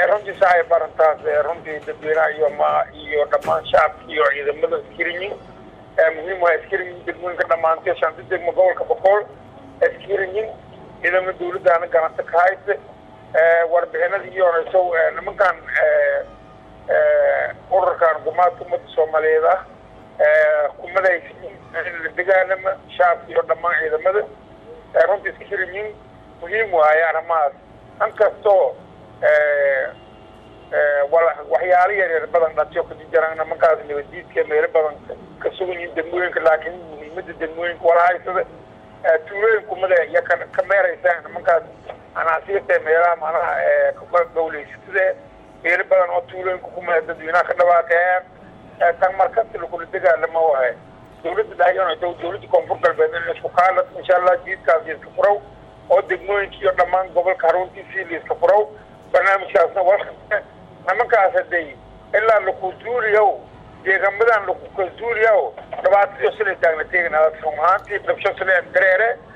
runtii saay barantaas runtii dadweynaha iyo ma iyo dhammaan shacabka iyo ciidamada iskiriyin muhiim waa iskiriyin degmooyinka dhamaantay shanta degmo gobolka boqol iskiriyin ciidamada dawladdaana ganacsi ka hayse warbixinada iyo horeyso nimankan ururkan gumaadka ummadda soomaaliyeed ah kumadaysiin in la dagaalama shacabka iyo dhammaan ciidamada runtii iskiriyin muhiim waaye arrimahaas inkastoo waxyaalo yaryar badan dhatiyo kajijaraan nimankaas nabadiidka meelo badan ka sugan yihiin degmooyinka laakiin muhiimada degmooyinka wala haysada tuulooyin kumada iyo ka meeraysa nimankaas anaasiyata meelaha macnaha gawleysatada meelo badan oo tuulooyinka kumada dadweynaha ka dhawaateen tan markasta lakula dagaalama wahay dawladda dhahayon dawladda koonfur galbeed in laisku kaalad insha allah jiidkaas liiska furaw oo degmooyinka iyo dhammaan gobolka haruntiisii liiska furaw barnaamijkaasna wa nimankaas haday ilaa laku zuuliyaw deegamadan laku ka zuuliyaw dhibaatadiyo sila taagna teegin run ahaantii dabsho sila dareere